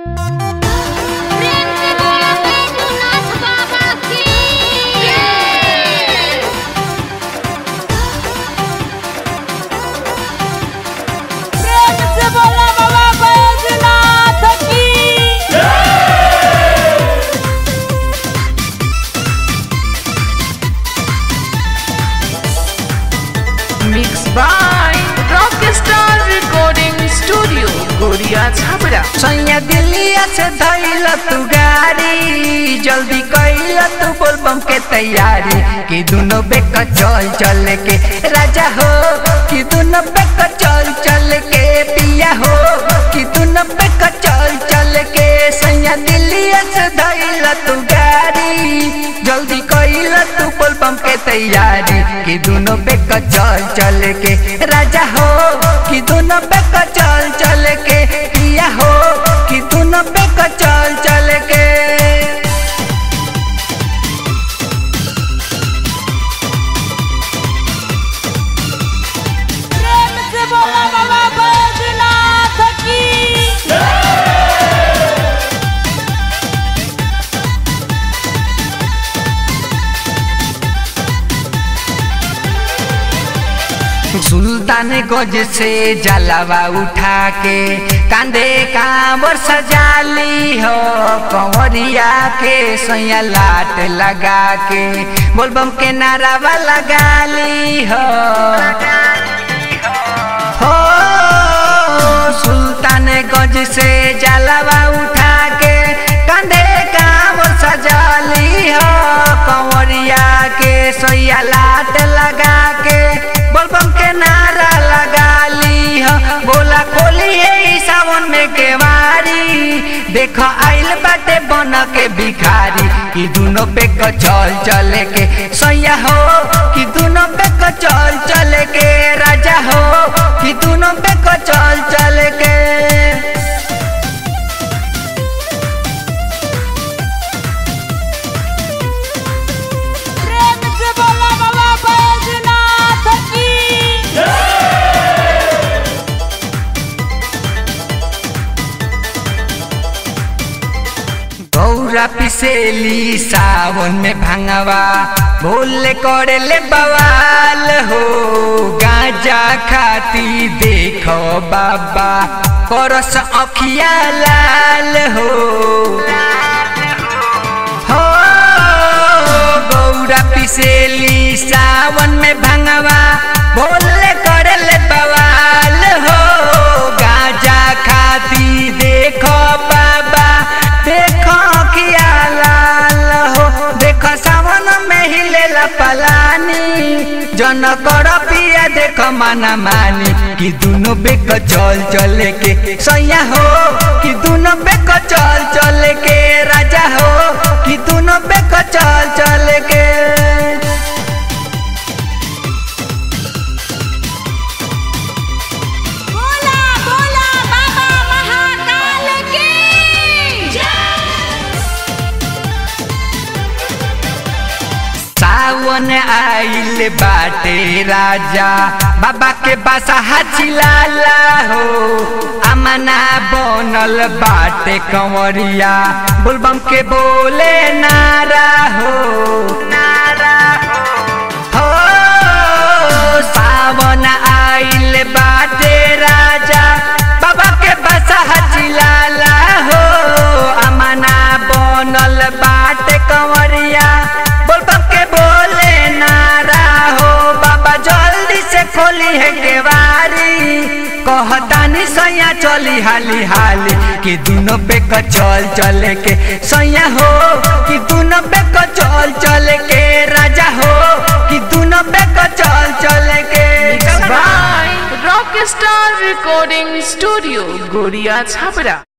प्रेम से बोलो बैजूनाथ बाबा की प्रेम से बोला बाबा बैजनाथ की Mixed by Rockstar Recording Studio, गोरिया छाबरा सैया दिल्लिया से धैल तू गाड़ी जल्दी कैल तू बोलबम के तैयारी कि दोनों बेक चल चल के राजा हो कि दोनों बेक चल चल के पिया हो कि दोनों बेक चल चल के सैया दिल्लिया से धैल तू गाड़ी जल्दी कैल तू बोलबम के तैयारी कि दोनों बेक चल चल के राजा हो कि दोनों बेक चल चल के पिया हो कि दोनों बेक चल चल के प्रेम से बोला बाबा बैजनाथ की सुल्तान गज से जलावा उठा के कांधे कांवर सजाली हो कंवरिया के सैया लाट लगा के बोलबम के नारावा लगाली हो हो सुल्तान गज से जलावा उठा के कांधे कांवर सजाली हो कंवरिया के सैया लाट लगा के बोलबम के नारा लगा ली हो बोला खोली है ई सावन में केवारी देखो आइल बाटे बन के भिखारी कि दोनों पे क चल चले के सैया हो कि दोनों पे क चल चले के राजा हो कि दोनों पे क चल चले के प्रेम से बोला बाबा बैजनाथ की गौरा पिसेली सावन में भांगवा भोले करे ले बवाल हो गांजा खाती देखो बाबा करस अखिया लाल हो हो गौरा पिसेली सावन में भांगवा भोले करे ले बवाल हो गांजा खाती देखो बाबा देखो किया लाल हो देखो सावन में हिलेला पलानी जन कर पिया देखो माना मानी कि दोनों बेक चल चले के सैया हो कि दोनों बेक चल चले के राजा हो कि दोनों बेक चल चले के बोला बोला बाबा महाकाल की सावन आइल बाटे राजा बाबा के बासा चिलाला हो अमना बनल बाटे कंवरिया बोलबम के बोले नारा हो नारा हो सावन आइल बाटे राजा बाबा के बासा चिलाला हो अमना बनल बाटे कंवरिया बोलबम के बोले नारा हो बाबा जल्दी से खोली है केवारी कहतानी सैया चली हाली हाली कि दोनों पे क चल चले के सैया हो कि दोनों पे क चल चले के राजा हो कि दोनों पे क चल चले के Mixed by Rockstar Recording Studio, गोरिया छाबरा